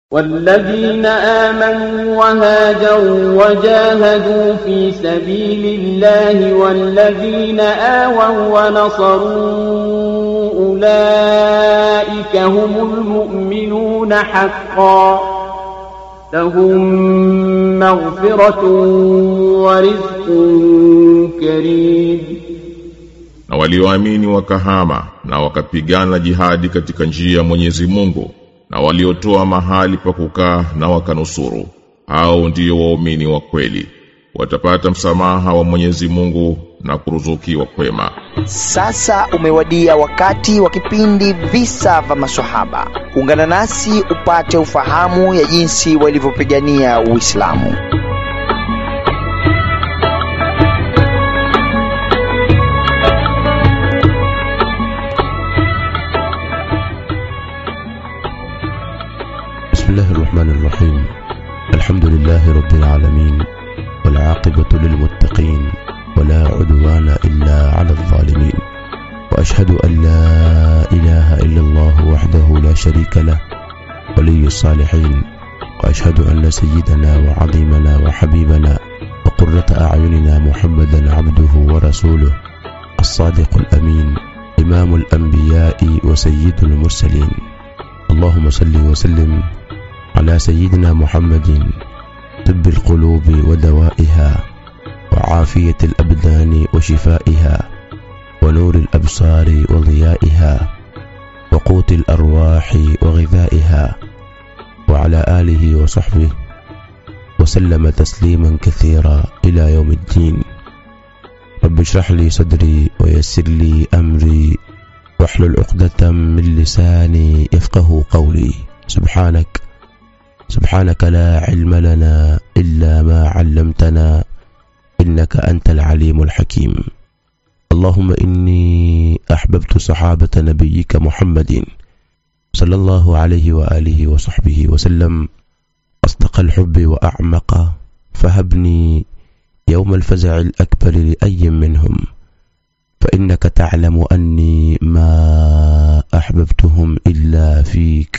والذين آمنوا وهاجروا وجاهدوا في سبيل الله والذين آووا ونصروا أولئك هم المؤمنون حقا لهم مغفرة ورزق كريم na walioamini wakahama na wakapigana jihadi katika njia ya Mwenyezi Mungu na waliotoa mahali pa kukaa na wakanusuru hao ndiyo waumini wa kweli watapata msamaha wa Mwenyezi Mungu na kuruzukiwa kwema Sasa umewadia wakati wa kipindi visa vya maswahaba. Ungana nasi upate ufahamu ya jinsi walivyopigania Uislamu. بسم الله الرحمن الرحيم الحمد لله رب العالمين والعاقبة للمتقين ولا عدوان إلا على الظالمين وأشهد أن لا إله إلا الله وحده لا شريك له ولي الصالحين وأشهد أن سيدنا وعظيمنا وحبيبنا وقرة أعيننا محمدا عبده ورسوله الصادق الأمين إمام الأنبياء وسيد المرسلين اللهم صل وسلم على سيدنا محمد طب القلوب ودوائها وعافية الأبدان وشفائها ونور الأبصار وضيائها وقوت الأرواح وغذائها وعلى آله وصحبه وسلم تسليما كثيرا إلى يوم الدين رب اشرح لي صدري ويسر لي أمري واحلل عقدة من لساني يفقه قولي سبحانك سبحانك لا علم لنا إلا ما علمتنا إنك أنت العليم الحكيم اللهم إني أحببت صحابة نبيك محمد صلى الله عليه وآله وصحبه وسلم أصدق الحب وأعمق فهبني يوم الفزع الأكبر لأي منهم فإنك تعلم أني ما أحببتهم إلا فيك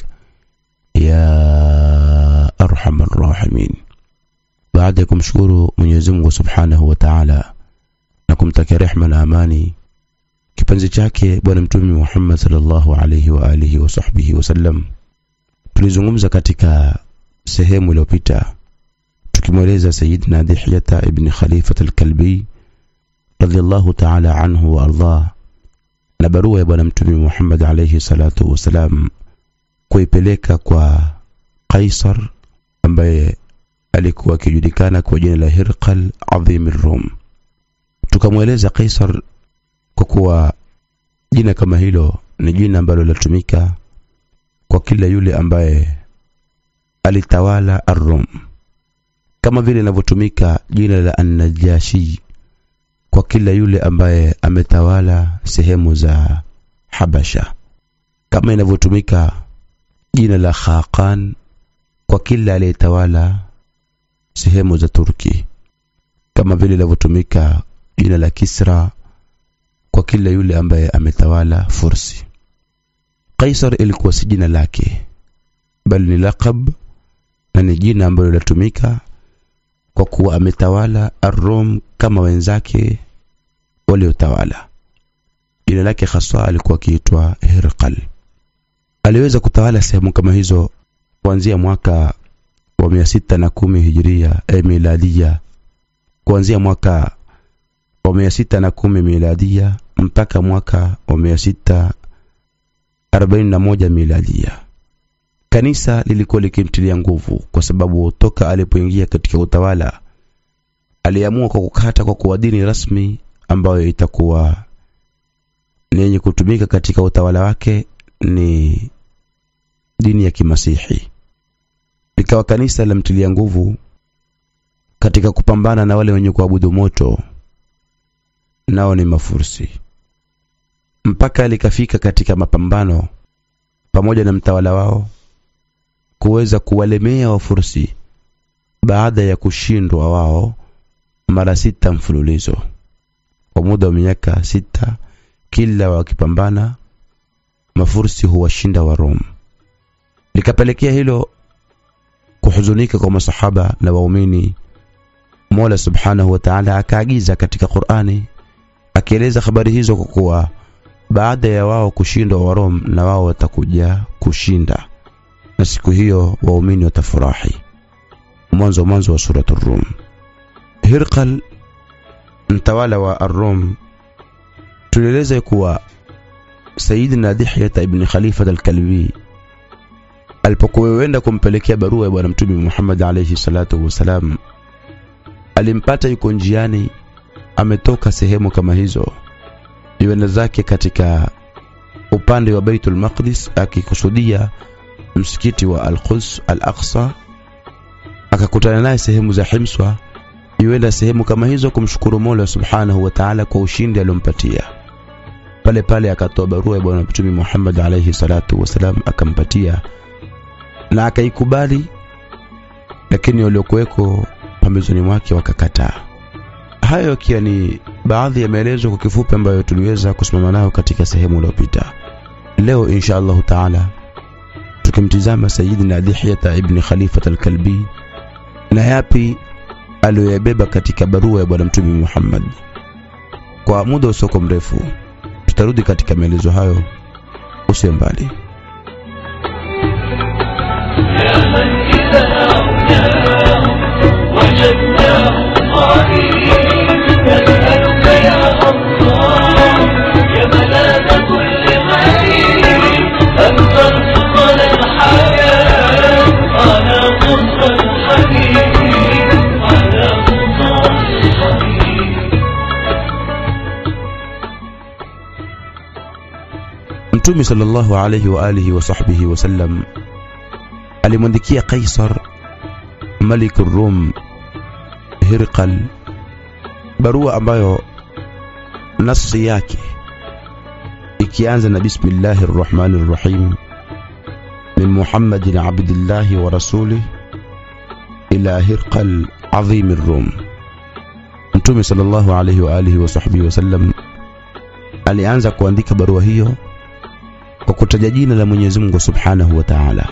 يا أرحم الراحمين baada ya kumshukuru Mwenyezi Mungu Subhanahu wa Ta'ala na kumtakia rehma na amani kipenzi chake bwana mtume Muhammad sallallahu alayhi wa alihi wa sahbihi wasallam tulizungumza katika sehemu iliyopita tukimweleza Sayyidina Dihyata ibn Khalifat al-Kalbi radhiallahu ta'ala anhu wa ardhah na barua ya bwana mtume Muhammad alayhi salatu wasalam kuipeleka kwa Kaisar ambaye alikuwa akijulikana kwa jina la Hirqal Adhim Rum. Tukamweleza Kaisar kwa kuwa jina kama hilo ni jina ambalo linatumika kwa kila yule ambaye alitawala Ar-Rum, kama vile linavyotumika jina la An-Najashi kwa kila yule ambaye ametawala sehemu za Habasha, kama inavyotumika jina la Khaqan kwa kila aliyetawala sehemu za Turki, kama vile linavyotumika jina la Kisra kwa kila yule ambaye ametawala Fursi. Kaisar ilikuwa si jina lake, bali ni laqab na ni jina ambalo linatumika kwa kuwa ametawala Ar-Rum kama wenzake waliotawala. Jina lake haswa alikuwa akiitwa Hirqal. Aliweza kutawala sehemu kama hizo kuanzia mwaka wa mia sita na kumi hijiria eh, miladia, kuanzia mwaka wa mia sita na kumi miladia mpaka mwaka wa mia sita arobaini na moja miladia. Kanisa lilikuwa likimtilia nguvu kwa sababu toka alipoingia katika utawala aliamua kwa kukata kwa kuwa dini rasmi ambayo itakuwa ni yenye kutumika katika utawala wake ni dini ya kimasihi. Likawa kanisa lamtilia nguvu katika kupambana na wale wenye kuabudu moto, nao ni Mafursi, mpaka likafika katika mapambano pamoja na mtawala wao kuweza kuwalemea Wafursi baada ya kushindwa wao mara sita mfululizo kwa muda wa miaka sita, kila wakipambana Mafursi huwashinda wa Rome. Likapelekea hilo kuhuzunika kwa masahaba na waumini Mola Subhanahu wa Ta'ala akaagiza katika Qur'ani akieleza habari hizo kwa kuwa baada ya wao kushindwa Warom na wao watakuja kushinda na siku hiyo waumini watafurahi mwanzo mwanzo wa sura Ar-Rum Hirqal mtawala wa Ar-Rum tulieleza kuwa Sayyidina Dihya ibn Khalifa al-Kalbi alipokuwa wenda kumpelekea barua ya bwana mtume Muhammad alayhi salatu wasalam alimpata yuko njiani ametoka sehemu kama hizo yuenda zake katika upande wa Baitul Maqdis akikusudia msikiti wa Al-Quds Al-Aqsa akakutana naye sehemu za Himswa yuenda sehemu kama hizo kumshukuru Mola Subhanahu wa Ta'ala kwa ushindi aliompatia pale pale akatoa barua ya bwana mtume Muhammad alayhi salatu wasalam akampatia na akaikubali lakini waliokuweko pambezoni mwake wakakataa hayo ikiwa ni baadhi ya maelezo kwa kifupi ambayo tuliweza kusimama nayo katika sehemu iliyopita leo insha allahu taala tukimtizama sayidina dihyata ibni khalifat alkalbi na yapi aliyoyabeba katika barua ya bwana mtume muhammad kwa muda usioko mrefu tutarudi katika maelezo hayo usiwe mbali يا من إذا أعناه وجدناه قريب نسألك يا الله يا ملاذ كل غريب أن ترزقنا الحياة على قصة الحبيب على قصة الحبيب mtume sallallahu alayhi wa alihi wa sahbihi wasallam alimwandikia Kaisar Malik Rum Hirqal barua ambayo nafsi yake ikianza na bismillahir rahmanir rahim min Muhammadin abdillahi wa rasulih ila Hirqal azim Rum Mtume sallallahu alayhi wa alihi wa sahbihi wasallam alianza kuandika barua hiyo kwa kutaja jina la Mwenyezi Mungu Subhanahu wa Ta'ala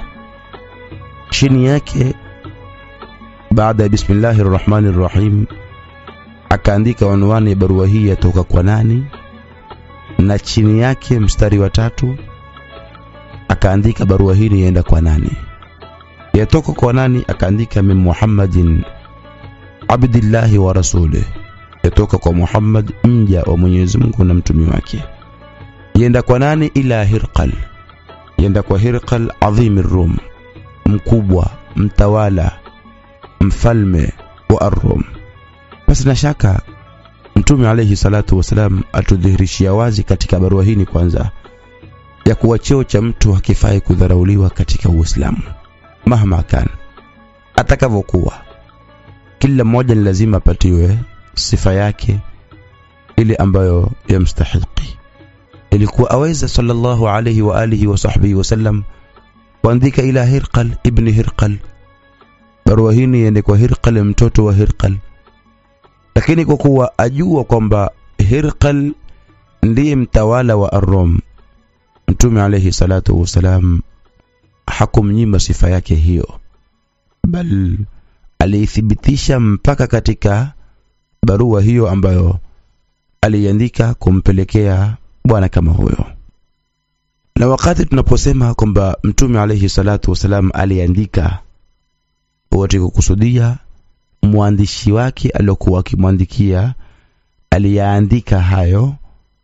chini yake baada ya bismillahir rahmanir rahim akaandika unwani ya barua hii yatoka kwa nani na chini yake mstari wa tatu akaandika barua hii yaenda kwa nani yatoka kwa nani akaandika min muhammadin abdillahi wa rasulih yatoka kwa muhammad mja wa mwenyezi mungu na mtumi wake yenda kwa nani ila hirqal yenda kwa hirqal adhimi rum mkubwa mtawala mfalme wa Ar-Rum. Basi na shaka Mtume alayhi salatu wasalam atudhihirishia wazi katika barua hii ni kwanza ya kuwa cheo cha mtu hakifai kudharauliwa katika Uislamu mahma kan, atakavyokuwa. Kila mmoja ni lazima apatiwe sifa yake ile ambayo yamstahiki. Ilikuwa aweza sallallahu alayhi wa alihi wa sahbihi wasallam kuandika ila Hirqal ibni Hirqal barua hii iende kwa Hirqal mtoto wa Hirqal lakini kwa kuwa ajua kwamba Hirqal ndiye mtawala wa Ar-Rum Mtume alayhi salatu wasalam hakumnyima sifa yake hiyo bal aliithibitisha mpaka katika barua hiyo ambayo aliandika kumpelekea bwana kama huyo na wakati tunaposema kwamba mtume alayhi salatu wasalam aliandika wote kukusudia mwandishi wake aliyokuwa akimwandikia aliyaandika hayo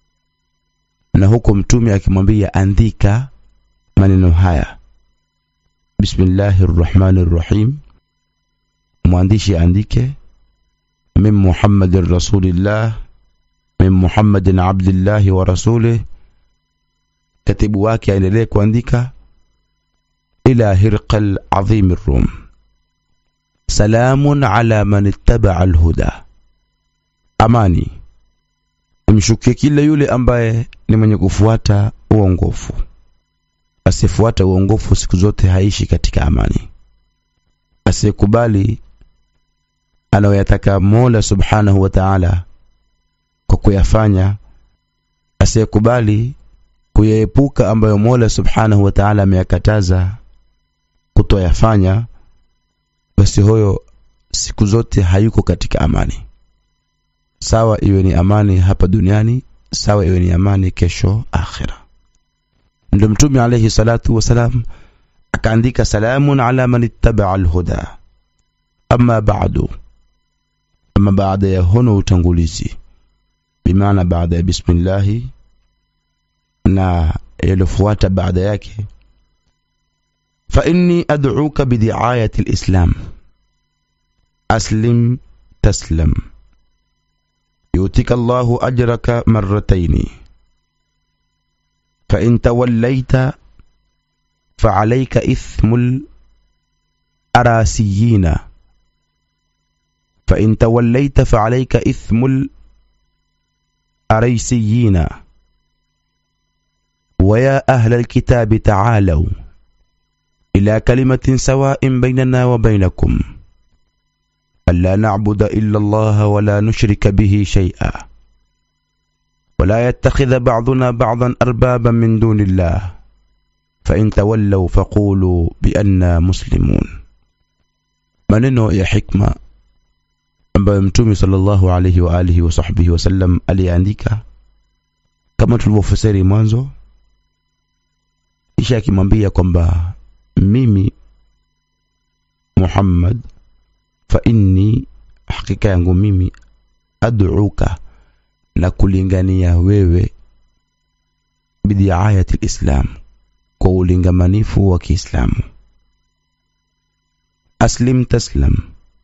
na huko mtume akimwambia andika maneno haya bismillahir rahmanir rahim mwandishi andike min muhammadin rasulillah min muhammadin abdillahi wa rasulih katibu wake aendelee kuandika ila hirqal azim rum salamun ala man ittaba alhuda amani imshukie kila yule ambaye ni mwenye kufuata uongofu asiyefuata uongofu siku zote haishi katika amani asiyekubali anayoyataka mola subhanahu wa taala kwa kuyafanya asiyekubali kuyaepuka ambayo Mola Subhanahu wa Ta'ala ameyakataza kutoyafanya basi huyo siku zote hayuko katika amani sawa iwe ni amani hapa duniani sawa iwe ni amani kesho akhira ndio mtume alayhi salatu wasalam akaandika salamun ala man ittabaa alhuda amma ba'du ama baada ya hono utangulizi bimaana baada ya bismillahi na yalofuata baada yake fa inni ad'uka bidiayati alislam aslim taslam يؤتك الله أجرك مرتين فإن توليت فعليك إثم الأراسيين فإن توليت فعليك إثم الأريسيين ويا أهل الكتاب تعالوا إلى كلمة سواء بيننا وبينكم ألا نعبد إلا الله ولا نشرك به شيئا ولا يتخذ بعضنا بعضا أربابا من دون الله فإن تولوا فقولوا بأننا مسلمون maneno ya hikma ambayo mtume sallallahu alayhi wa alihi wa sahbihi wasallam aliandika kama tulivyofasiri mwanzo kisha akimwambia kwamba mimi Muhammad fa inni hakika yangu mimi ad'uka na kulingania wewe bidiayati alislam kwa ulingamanifu wa Kiislamu aslim taslam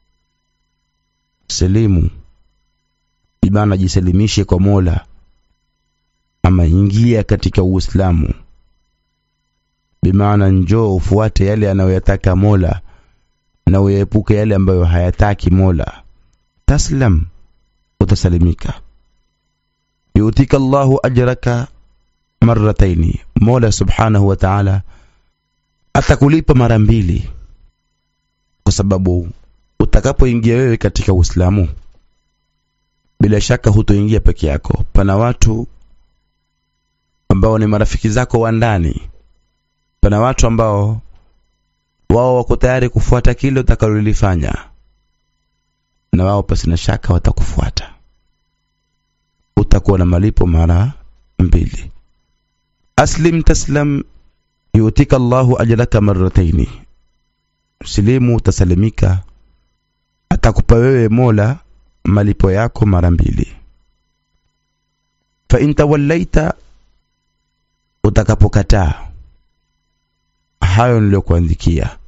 salimu ibana jisalimishe kwa Mola ama ingia katika Uislamu bimaana njoo ufuate yale anayoyataka Mola na uyaepuke yale ambayo hayataki Mola taslam utasalimika yutika Allahu ajraka marrataini Mola subhanahu wa ta'ala atakulipa mara mbili kwa sababu utakapoingia wewe katika Uislamu bila shaka hutoingia peke yako pana watu ambao ni marafiki zako wa ndani pana watu ambao wao wako tayari kufuata kile utakalolifanya na wao pasina shaka watakufuata utakuwa na malipo mara mbili aslim taslam yutika Allahu ajraka marrataini silimu utasalimika atakupa wewe Mola malipo yako mara mbili fa in tawallaita utakapokataa hayo niliyokuandikia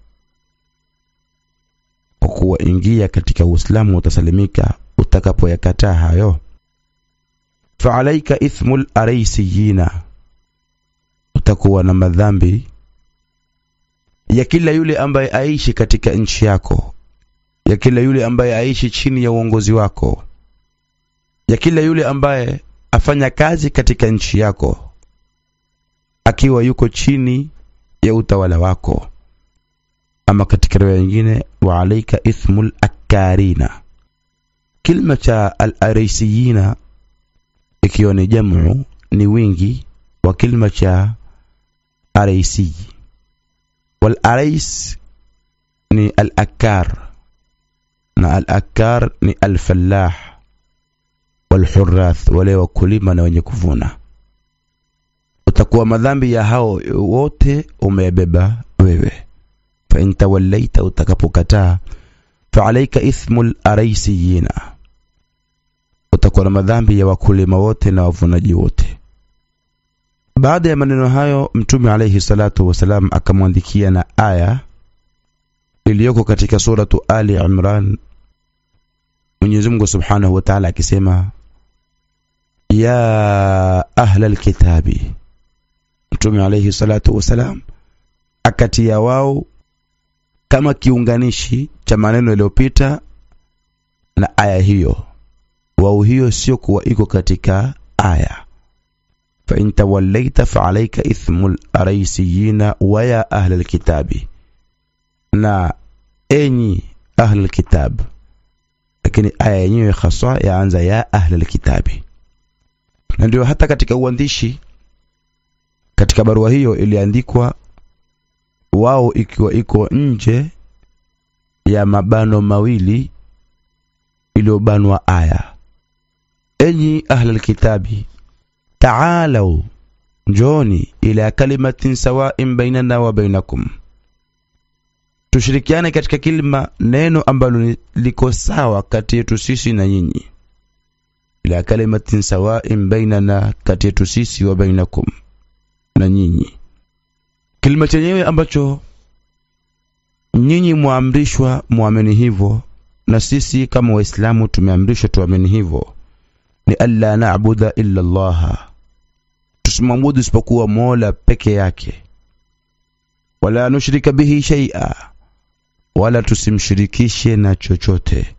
kwa kuwa ingia katika Uislamu utasalimika utakapoyakataa hayo fa alaika ithmul araisiyina utakuwa na madhambi ya kila yule ambaye aishi katika nchi yako ya kila yule ambaye aishi chini ya uongozi wako ya kila yule ambaye afanya kazi katika nchi yako akiwa yuko chini ya utawala wako ama katika riwaya nyingine wa alaika ithmul akarina kilma cha al-arisiyina ikiwa ni jamu ni wingi wa kilma cha araisi wal arais ni al-akar na al-akar ni al-fallah wal hurrath wale wakulima na wenye kuvuna utakuwa madhambi ya hao wote umebeba wewe fa in tawallaita utakapokataa fa alayka ithmul araisiyina utakuwa na madhambi ya wakulima wote na wavunaji wote baada ya maneno hayo mtume alayhi salatu wasalam akamwandikia na aya iliyoko katika suratu ali imran Mwenyezi Mungu Subhanahu wa Ta'ala akisema ya ahla alkitabi Mtume alayhi salatu wasalam akatia wao kama kiunganishi cha maneno yaliyopita na aya hiyo wao hiyo sio kuwa iko katika aya fa in tawallaita fa alayka ithmul araisiyina wa ya ahla alkitabi na enyi ahla alkitab lakini aya yenyewe haswa yaanza ya ahla alkitabi na ndio hata katika uandishi katika barua hiyo iliandikwa wao ikiwa iko nje ya mabano mawili iliyobanwa aya enyi ahlal kitabi taalau njooni ila kalimatin sawain bainana wa bainakum tushirikiane katika kilima neno ambalo ni- liko sawa kati yetu sisi na nyinyi ila kalimatin sawain bainana kati yetu sisi wa bainakum na nyinyi kilima chenyewe ambacho nyinyi mwaamrishwa muamini hivyo na sisi kama waislamu tumeamrishwa tuamini hivyo ni alla na'buda illa allaha tusimwabudu isipokuwa mola peke yake wala nushrika bihi shay'a wala tusimshirikishe na chochote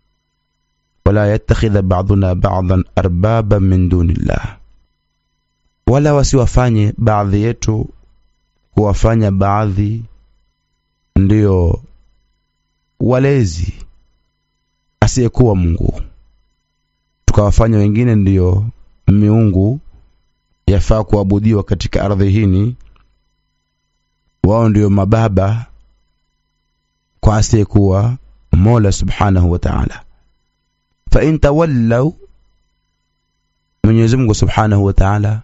wala yattakhidha ba'duna ba'dan arbaba min dunillah wala wasiwafanye baadhi yetu kuwafanya baadhi ndiyo walezi asiyekuwa Mungu tukawafanya wengine ndiyo miungu yafaa kuabudiwa katika ardhi hini wao ndiyo mababa kwa asiyekuwa Mola subhanahu wa ta'ala fa in tawallaw Mwenyezi Mungu subhanahu wa ta'ala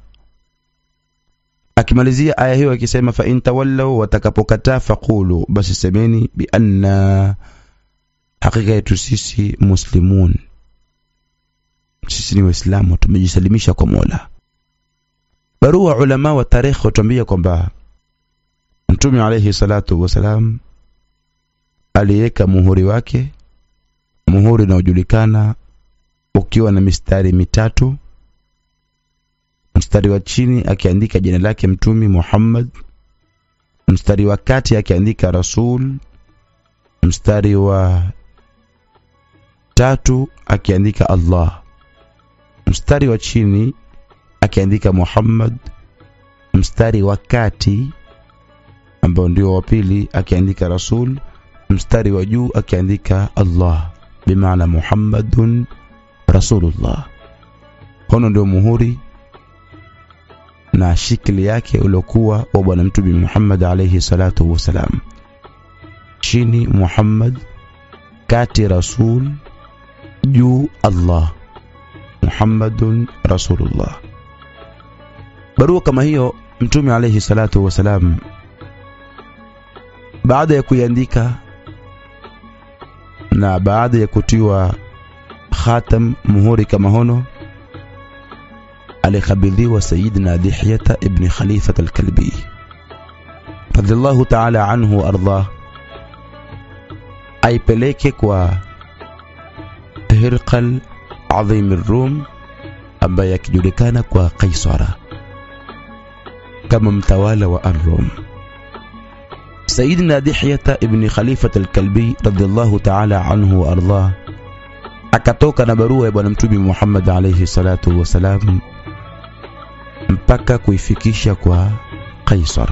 akimalizia aya hiyo akisema fa in tawallaw watakapokataa faqulu basi semeni bi anna hakika yetu sisi muslimun sisi ni waislamu tumejisalimisha kwa Mola barua ulama wa tarikh watuambia kwamba Mtume alayhi salatu wasalam aliweka muhuri wake muhuri unaojulikana ukiwa na mistari mitatu mstari wa chini akiandika jina lake mtumi Muhammad mstari wa kati akiandika Rasul mstari wa tatu akiandika Allah mstari wa chini akiandika Muhammad mstari wa kati ambao ndio wa pili akiandika Rasul mstari wa juu akiandika Allah bimaana Muhammadun Rasulullah hono ndio muhuri na shikli yake uliokuwa wa bwana mtume Muhammad alayhi salatu wasalam chini Muhammad kati Rasul juu Allah Muhammadun Rasulullah barua kama hiyo mtume alayhi salatu wasalam baada ya kuiandika na baada ya kutiwa khatam muhuri kama hono alikabidhiwa sayidina Dihyata ibn Khalifat al-Kalbi radhiallahu ta'ala anhu ardah aipeleke kwa Hirqal adhim ar-Rum ambaye akijulikana kwa Kaisara kama mtawala wa ar-Rum Sayyidina Dihyata ibn Khalifat al-Kalbi radhiallahu ta'ala anhu wa ardah akatoka na barua ya bwana mtume Muhammad alayhi salatu wasalam mpaka kuifikisha kwa Kaisar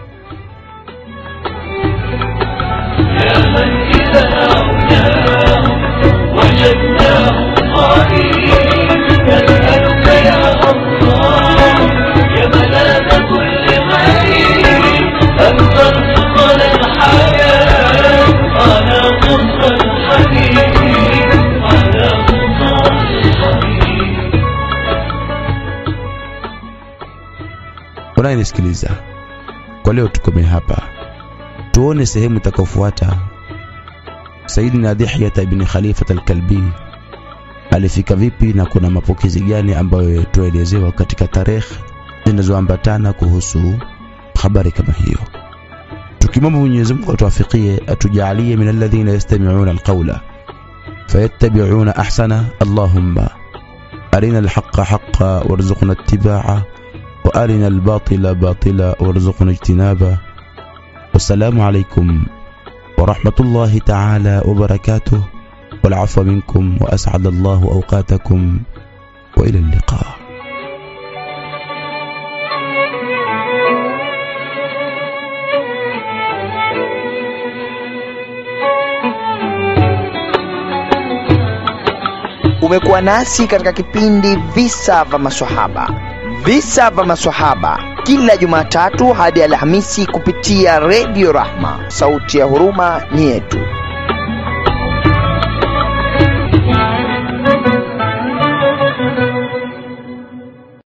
يا من إذا رأيناه وجدناه قريب نسألك يا الله يا ملاذ كل غريب أن ترزقنا الحياة على قصة الحبيب على قصة الحبيب unayenisikiliza kwa leo tukomee hapa tuone sehemu itakayofuata Sayyidina Dihyata ibn Khalifat al-Kalbi alifika vipi na kuna mapokezi gani ambayo tuelezewa katika tarehe zinazoambatana kuhusu habari kama hiyo tukimwomba Mwenyezi Mungu atuwafikie atujalie min alladhina yastami'una alqawla fayattabi'una ahsana Allahumma arina alhaqqa haqqan warzuqna ittiba'ah وارنا الباطل باطلا وارزقنا اجتنابه والسلام عليكم ورحمه الله تعالى وبركاته والعفو منكم واسعد الله اوقاتكم والى اللقاء umekuwa nasi katika kipindi visa vya maswahaba visa vya maswahaba kila jumatatu hadi alhamisi kupitia redio rahma sauti ya huruma ni yetu